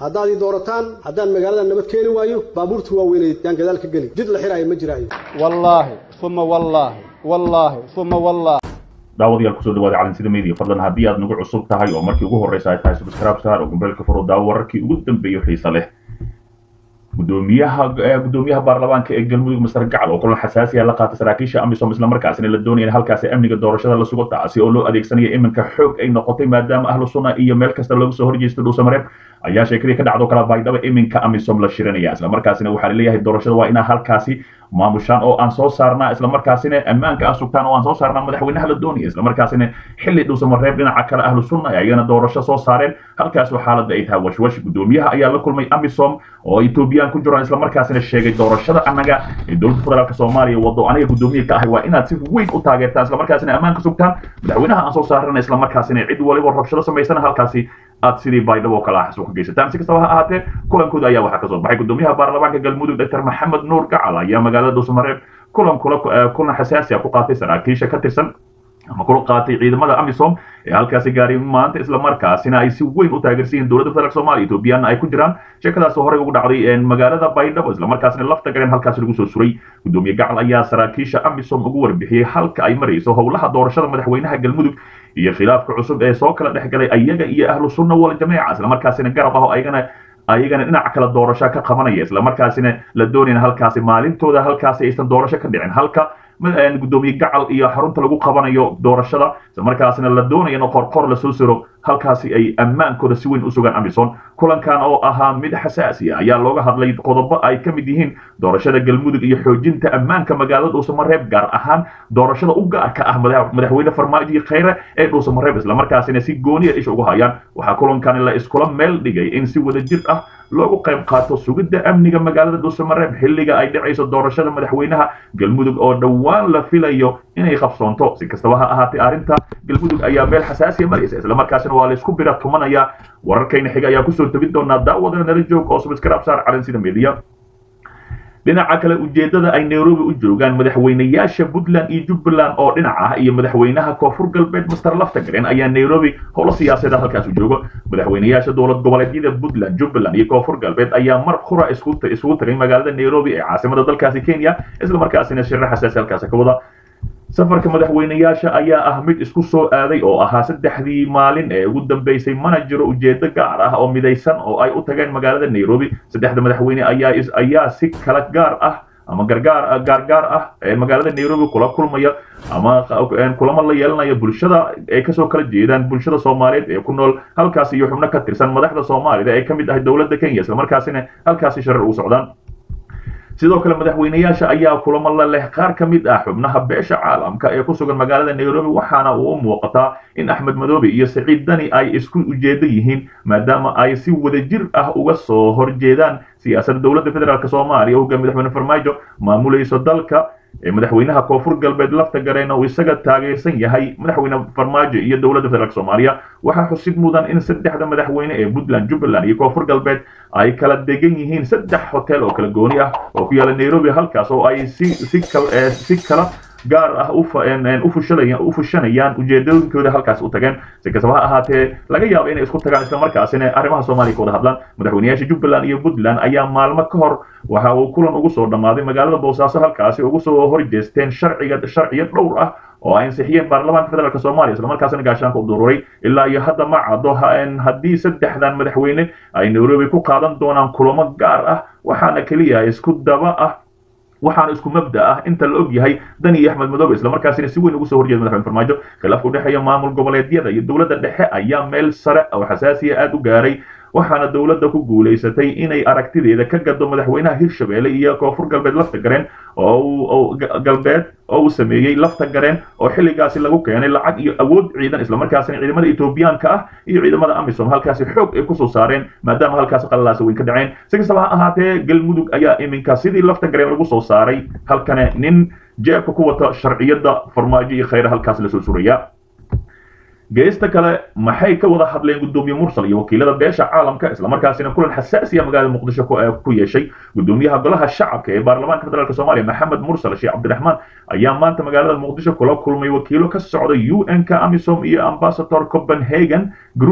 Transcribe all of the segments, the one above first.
haddaad ii doorataan haddaan magaalada nabad keeni waayo baabuurta waaweyneed yaan gadaal ka geli jid la xiraayo ma jiraayo wallaahi uma wallaahi wallaahi uma wallaahi daawadayaal kusoo dhawaada calansida media fadlan haddii aad nagu cusub tahay oo markii ugu horreysa ay tahay subscribe star oo gombeelka furo daawo wararkii ugu dambeeyo xiisa leh gudoomiyaha gudoomiyaha baarlamaanka ee galmudug masar gacal oo kulan xasaasiya la qaatay saraakiisha amisom islamarkaasina la doonaya in halkaasi amniga doorashada la sugo taasi oo loo adeegsanaya iminka xoog ay noqotay maadaama ahlu sunna iyo meel kasta looga soo horjeesto dhuusamareeb ayaa sheekadii ka dhacdo kala baydhaba iminka amisom la shirinaya islamarkaasina waxaa laleeyahay doorashada waa inaa halkaasi maamushaan oo aan soo saarnaa islamarkaasina ammaanka aan sugtaan oo aan soo saarnaa madaxweynaha la doonaya islamarkaasina xilli dhuusamareeb dhinaca kale ahlu sunna ay ayagana doorasho soo saareen halkaasoo xaaladda ay tahay washwash gudoomiyaha ayaa la kulmay amisom oo etoobiyaan ku jiraan islamarkaasina sheegay doorashada annaga ee dowladda federaalk soomaaliya wado aniga gudoomiye ka ahay waa inaad si weyn u taageertaan islamarkaasina ammaanka sugtaan madaxweynaha aan soo saarana islamarkaasina cid waliba rabshado samaysana halkaasi aad sidii baydhabo kale ah xasuuq geysataan si kastaba ha ahaatee kulankooda ayaa waxaa kasoo baxay gudoomiyaha baarlamaanka galmudug dr maxamed nuur gacal ayaa magaalada dhuusamareeb kulan kula kulan xasaasi ah ku qaatay saraakiisha ka tirsan ama kula qaatay ciidamada amisom ee halkaasi gaaray maanta islamarkaasina ay si weyn u taageersan yihiin dowladda federaalk soomaaliya ethoobiyaana ay ku jiraan sheekadaas horey ugu dhacday magaalada baydhabo islamarkaasina lafta gareen halkaasi lagu soo suray gudoomiye gacal ayaa saraakiisha amisom ugu warbixiyey halka ay marayso howlaha doorashada madaxweynaha galmudug iyo khilaafka cusub ee soo kala dhex galay ayaga iyo ahlu sunna wal jameeca islamarkaasina garab ah oo ayagana ayagana dhinaca kale doorasho ka qabanaya islamarkaasina la doonayna halkaasi maalintooda halkaasi aysan doorasho ka dhicin halka gudoomiye gacal iyo xarunta lagu qabanayo doorashada islamarkaasina la doonaya in qorqor lasoo siro halkaasi ay ammaankooda si weyn u sugaan amison kulankan oo ahaa mid xasaasi ah ayaa looga hadlay qodobo ay ka mid yihiin doorashada galmudug iyo xoojinta ammaanka magaalada dhuusamareeb gaar ahaan doorashada u gaarka ah madaxweyne farmaajo khayre ee dhuusamareeb islamarkaasina si gooniya isha ugu hayaan waxaa kulankan la iskula meel dhigay in si wada jir ah loogu qayb qaato sugidda amniga magaalada dhuusamareeb xilliga ay dhacayso doorashada madaxweynaha galmudug oo dhowaan la filayo inay qabsoonto si kastaba ha ahaatee arrinta galmudug ayaa meel xasaasiya maraysa islamarkaasina waa laysku bira tumanaya wararkayna xiga ayaa kusoo tebin doonaa daawadana nala joog oo subscribe saar calansida media dhinaca kale ujeeddada ay nairobi u joogaan madaxweynayaasha puntland iyo jubbaland oo dhinac ah iyo madaxweynaha koonfur galbeed master laftagaren ayaa nairobi howlo siyaasadeed halkaas u joogo madaxweynayaasha dowlad goboleedyada puntland jubbaland iyo koonfur galbeed ayaa mar qura isugu tagay magaalada nairobi ee caasimada dalkaasi kenya islamarkaasina shirro xasaasi halkaasi ka wada safarka madaxweynayaasha ayaa ah mid isku soo aaday oo ahaa saddexdii maalin ee ugu dambeysay mana jiro ujeedo gaar ah oo midaysan oo ay u tageen magaalada nairobi saddexda madaxweyne ayaa ayaa si kala gaar ah ama gargaar gaargaar ah ee magaalada nairobi kula kulmaya ama kulamo la yeelanaya bulshada ay kasoo kala jeedaan bulshada soomaaliyeed ee ku nool halkaasi iyo xubno ka tirsan madaxda soomaalida ee ka mid ahay dowladda kenya islamarkaasina halkaasi sharar ugu socdaan sidoo kale madaxweynayaasha ayaa kulamo la leh qaar ka mid ah xubnaha beesha caalamka ee ku sugan magaalada nairobi waxaana uu u muuqataa in axmed madoobe iyo saciid dani ay isku ujeedo yihiin maadaama ay si wadajir ah uga soo horjeedaan siyaasadda dowladda federaalk soomaaliya oo hogaamiye madaxweyne farmaajo maamulayso dalka madaxweynaha koonfur galbeed lafta gareen uu isaga taageersan yahay madaxweyne farmaajo iyo dowladda federaalk soomaaliya waxaa xusid mudan in saddexda madaxweyne ee puntland jubbaland iyo koonfur galbeed ay kala degan yihiin saddex hotel oo kala gooni ah oo ku yaala nairobi halkaas oo ay si si si kala gaar ah u fushanayaan ujeedooyinkooda halkaas u tageen si kastaba ha ahaatee laga yaabo inay isku tagaan islamarkaasina arrimaha soomaaliya ka wada hadlaan madaxweynayaasha jubbaland iyo puntland ayaa maalmo ka hor waxa uu kulan ugu soo dhammaaday magaalada boosaaso halkaasi ugu soo horjeesteen sharciga sharciyo dhowr ah oo ay ansixiyeen baarlamaanka federaalk soomaaliya islamarkaasina gaashaanka u dururay ilaa iyo hadda ma caddo haddii saddexdan madaxweyne ay nairobi ku qaadan doonaan kulamo gaar ah waxaana keliya isku daba ah waxaana isku mabda ah inta la og yahay dani iyo axmed madoobe islamarkaasina si weyn ugu soo horjeeda madaxweyne farmaajo khilaafka udhexeeya maamul goboleedyada iyo dowladda dhexe ayaa meel sare oo xasaasiya aada u gaaray waxaana dowladda ku guulaysatay inay aragtideeda ka gado madaxweynaha hirshabelle iyo koonfur galbeed lafta gareen oo galbeed oo uu sameeyey lafta gareen oo xilligaasi lagu keenay lacag iyo awood ciidan islamarkaasina ciidamada etoobiyaanka ah iyo ciidamada amisom halkaasi xoog ay kusoo saareen maadaama halkaasi qalalaasa weyn ka dhaceen si kastaba ha ahaatee galmudug ayaa iminka sidii lafta gareen lagu soo saaray halkane nin jeebka ku wata sharciyada farmaajo iyo khayra halkaas lasoo suraya geesta kale maxay ka wada hadleen gudoomiye mursal iyo wakiilada beesha caalamka islamarkaasina kulan xasaasiya magaalada muqdisho ku yeeshay gudoomiyaha golaha shacabka ee baarlamaanka federaalk soomaaliya maxamed mursal sheekh cabdiraxmaan ayaa maanta magaalada muqdisho kula kulmay wakiilo ka socda un ka amisom iyo ambasador copenhagen group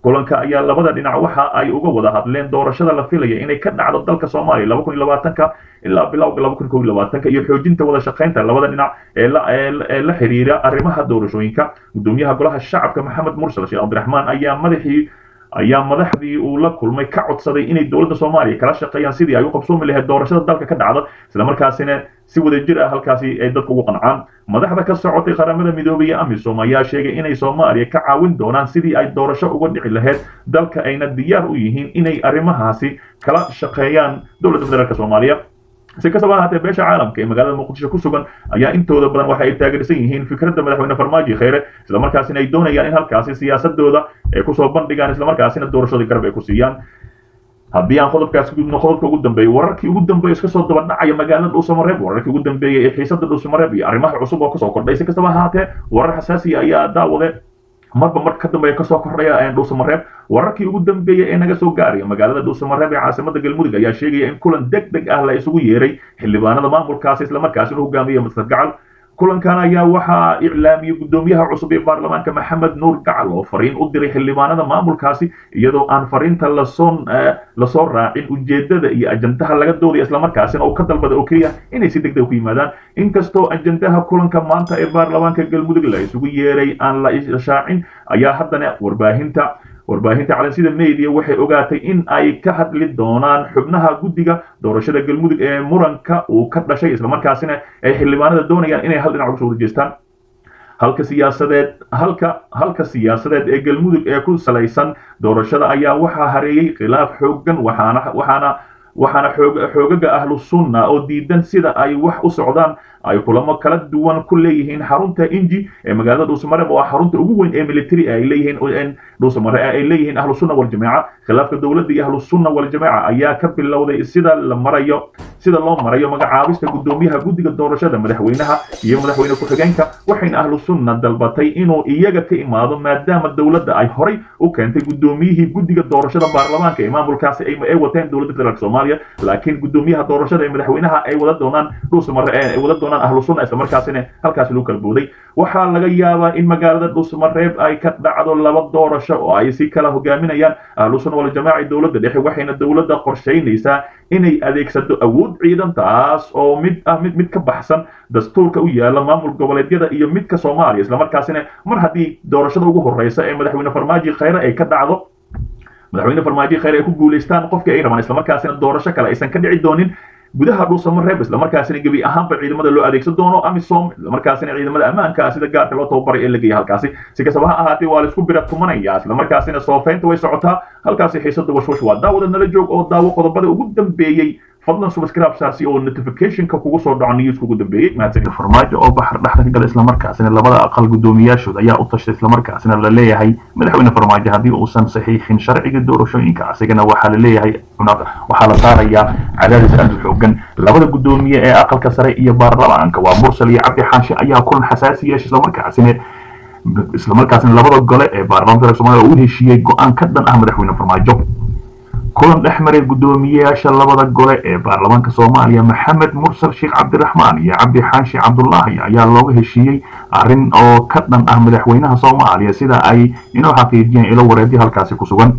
kulanka ayaa labada dhinac waxa ay uga wada hadleen doorashada la filaya inay ka dhacdo dalka soomaaliya laba kun iyo labaatanka ilaa bilowga laba kun kow iyo labaatanka iyo xoojinta wada shaqaynta labada dhinac ee la ee la xiriira arrimaha doorashooyinka gudoomiyaha golaha shacabka maxamed mursal sheekh cabdiraxmaan ayaa madaxii ayaa madaxdii uu la kulmay ka codsaday inay dowladda soomaaliya kala shaqeeyaan sidii ay u qabsoomi lahayd doorashada dalka ka dhacda islamarkaasina si wadajir ah halkaasi ay dadka ugu qancaan madaxda ka socotay qaramada midoobay ee amisom ayaa sheegay inay soomaaliya ka caawin doonaan sidii ay doorasho uga dhici lahayd dalka ayna diyaar u yihiin inay arrimahaasi kala shaqeeyaan dowladda federaalk soomaaliya si kastaba ahaatee beesha caalamka ee magaalada muqdisho ku sugan ayaa intooda badan waxa ay taageersan yihiin fikradda madaxweyne farmaajo kheyre islamarkaasina ay doonayaan in halkaasi siyaasadooda ay kusoo bandhigaan islamarkaasina doorashadii garab ay ku siiyaan haddii aan qodobkaas gudubno qodobka ugu dambeeyey wararkii ugu dambeeyey iska soo daba dhacaya magaalada dhuusamareeb wararkii ugu dambeeyey ee xiisada dhuusamareeb iyo arrimaha cusub oo kasoo kordhay si kastaba ahaatee warar xasaasiya ayaa daawade marba marka ka dambeeya kasoo kordhaya dhuusamareeb wararkii ugu dambeeyey ee naga soo gaaraya magaalada dhuusamareeb ee caasimada galmudug ayaa sheegaya in kulan deg deg ah la isugu yeeray xildhibaanada maamulkaasi islamarkaasina hogaamiya masar gacal kulankan ayaa waxaa iclaamiyey gudoomiyaha cusub ee baarlamaanka maxamed nuur gacal oo fariin u diray xildhibaanada maamulkaasi iyadoo aan fariinta lasoo lasoo raacin ujeedada iyo ajandaha laga doodaya islamarkaasina uu ka dalbada oo keliya inay si deg deg ku yimaadaan inkastoo ajandaha kulanka maanta ee baarlamaanka galmudug la isugu yeeray aan la ishaacin ayaa haddana warbaahinta warbaahinta calansida media waxay ogaatay in ay ka hadli doonaan xubnaha guddiga doorashada galmudug ee muranka uu ka dhashay islamarkaasina ay xildhibaanada doonayaan inay hal dhinac uga soo horjeestaan halka siyaasadeed halka halka siyaasadeed ee galmudug ee ku salaysan doorashada ayaa waxaa hareeyey khilaaf xooggan waxaana waxaana waxaana xoog xoogaga ahlu sunna oo diidan sida ay wax u socdaan ay kulamo kala duwan ku leeyihiin xarunta inji ee magaalada dhuusamareeb oo ah xarunta ugu weyn ee military ay leeyihiin dhuusamare ay leeyihiin ahlu sunna waljamaaca khilaafka dowladda iyo ahlu sunna waljamaaca ayaa ka bilowday sida la marayo sida loo marayo magacaabista gudoomiyaha guddiga doorashada madaxweynaha iyo madaxweyne ku-xigeenka waxayna ahlu sunna dalbatay inuu iyaga ka imaado maadaama dowladda ay horay u keentay gudoomiyihii guddiga doorashada baarlamaanka ee maamulkaasi ay wateen dowladda federaalk soomaaliya laakiin gudoomiyaha doorashada ee madaxweynaha ay wada doonaan dhuusmare ay wada doonaan ahlu sunna islamarkaasina halkaasi lagu kala booday waxaa laga yaabaa in magaalada dhuusmareeb ay ka dhacdo laba doorasho oo ay si kala hogaaminayaan ahlu sunna waljamaaca dowladda dhexe waxayna dowladda qorshaynaysaa inay adeegsato awood ciidan taas oo mid ah mid mid ka baxsan dastuurka u yaala maamul goboleedyada iyo midka soomaaliya islamarkaasina mar haddii doorashada ugu horeysa ee madaxweyne farmaajo kheyre ay ka dhacdo madaxweyne farmaajo kheyre ay ku guulaystaan qofkii ay rabaan islamarkaasina doorasho kale aysan ka dhici doonin gudaha dhuusamareeb islamarkaasina gebi ahaanba ciidamada loo adeegsan doono amisom islamarkaasina ciidamada ammaanka sida gaarka loo tababaray ee la geeya halkaasi si kastaba ha ahaatee waa laisku bira tumanaya islamarkaasina soofeynta way socotaa halkaasi xiisada washwash waa daawada nala joog oo daawo qodobada ugu dambeeyey fadlan subscribe saasi oo notificationka kugu soo dhaco newska ugu dambeeyey mahadsanid farmaajo oo baxar dhexda ka gala islamarkaasina labada aqal guddoomiyaashooda ayaa u tashtay islamarkaasina la leeyahay madaxweyne farmaajo haddii uusan saxiixin sharciga doorashooyinka asigana waxaa la leeyahay waxaa la saarayaa cadaadis aad u xoogan labada guddoomiye ee aqalka sare iyo baarlamaanka waa mursal iyo cabdi xaashi ayaa kulan xasaasi yeeshay islamarkaasina islamarkaasina labada gole ee baarlamaanka soomaaliya oo u heshiiyey go-aan ka dhan ah madaxweyne farmaajo kulan dhex maray guddoomiyeyaasha labada gole ee baarlamaanka soomaaliya maxamed mursal sheekh cabdiraxmaan iyo cabdi xaashi cabdulaahi ayaa looga heshiiyey arrin oo ka dhan ah madaxweynaha soomaaliya sida ay inuu xaqiijiyeen ilo wareedyo halkaasi ku sugan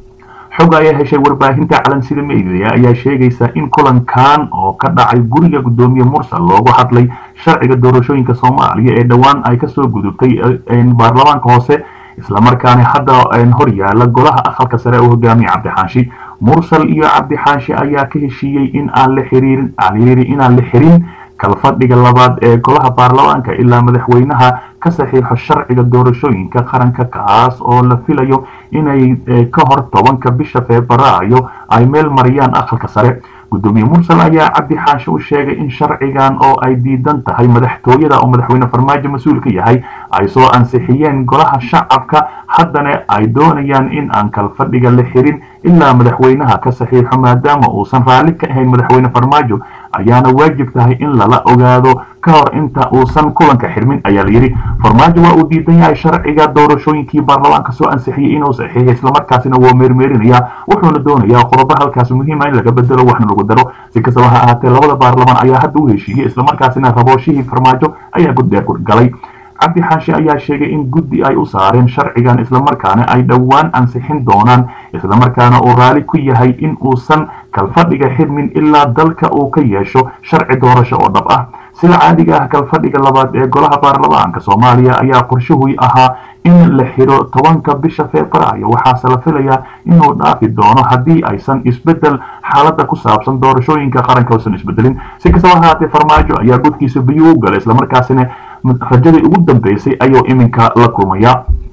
xog ayaa heshay warbaahinta calansida media ayaa sheegaysa in kulankan oo ka dhacay guriga guddoomiye mursal loogu hadlay sharciga doorashooyinka soomaaliya ee dhowaan ay kasoo gudubtay baarlamaanka hoose islamarkaana hadda hor yaala golaha aqalka sare oo hogaamiya cabdixaashi mursal iyo cabdixaashi ayaa ka heshiiyey in aan la xiriirin alyiri inaan la xirin kalfadhiga labaad ee golaha baarlamaanka ilaa madaxweynaha ka saxiixo sharciga doorashooyinka qaranka kaas oo la filayo inay ka hor tobanka bisha febraayo ay meel mariyaan aqalka sare gudoomiye mursal ayaa cabdi xaashi u sheegay in sharcigan oo ay diidan tahay madaxtooyada oo madaxweyne farmaajo mas-uul ka yahay ay soo ansixiyeen golaha shacabka haddana ay doonayaan in aan kalfadhiga la xirin ilaa madaxweynaha ka saxiixo maadaama uusan raalli ka ahayn madaxweyne farmaajo ayaana waajib tahay in lala ogaado ka hor inta uusan kulanka xirmin ayaa layidhi farmaajo waa uu diidan yahay sharciga doorashooyinkii baarlamaanka soo ansixiyey inuu saxiixay islamarkaasina waa meermeerinaya wuxuuna doonayaa qodobo halkaas muhiima in laga bedelo waxna lagu daro si kastaba ha ahaatee labada baarlamaan ayaa hadda u heshiiyey islamarkaasina rabooshihii farmaajo ayaa guddheer galay cabdi xaashi ayaa sheegay in guddi ay u saareen sharcigan islamarkaana ay dhowaan ansixin doonaan islamarkaana uu raali ku yahay in uusan kalfadhiga xidmin ilaa dalka uu ka yeesho sharci doorasho oo dhab ah sida caadiga ah kalfadhiga labaad ee golaha baarlamaanka soomaaliya ayaa qorshuhu ahaa in la xidho tobanka bisha febraayo waxaase la filayaa inuu dhaafi doono haddii aysan isbedel xaaladda ku saabsan doorashooyinka qaranka uusan isbedelin si kastaba ahaatee farmaajo ayaa gudkiisa biyuu u galay islamarkaasina rajadii ugu dambeysay ayuu iminka la kulmaya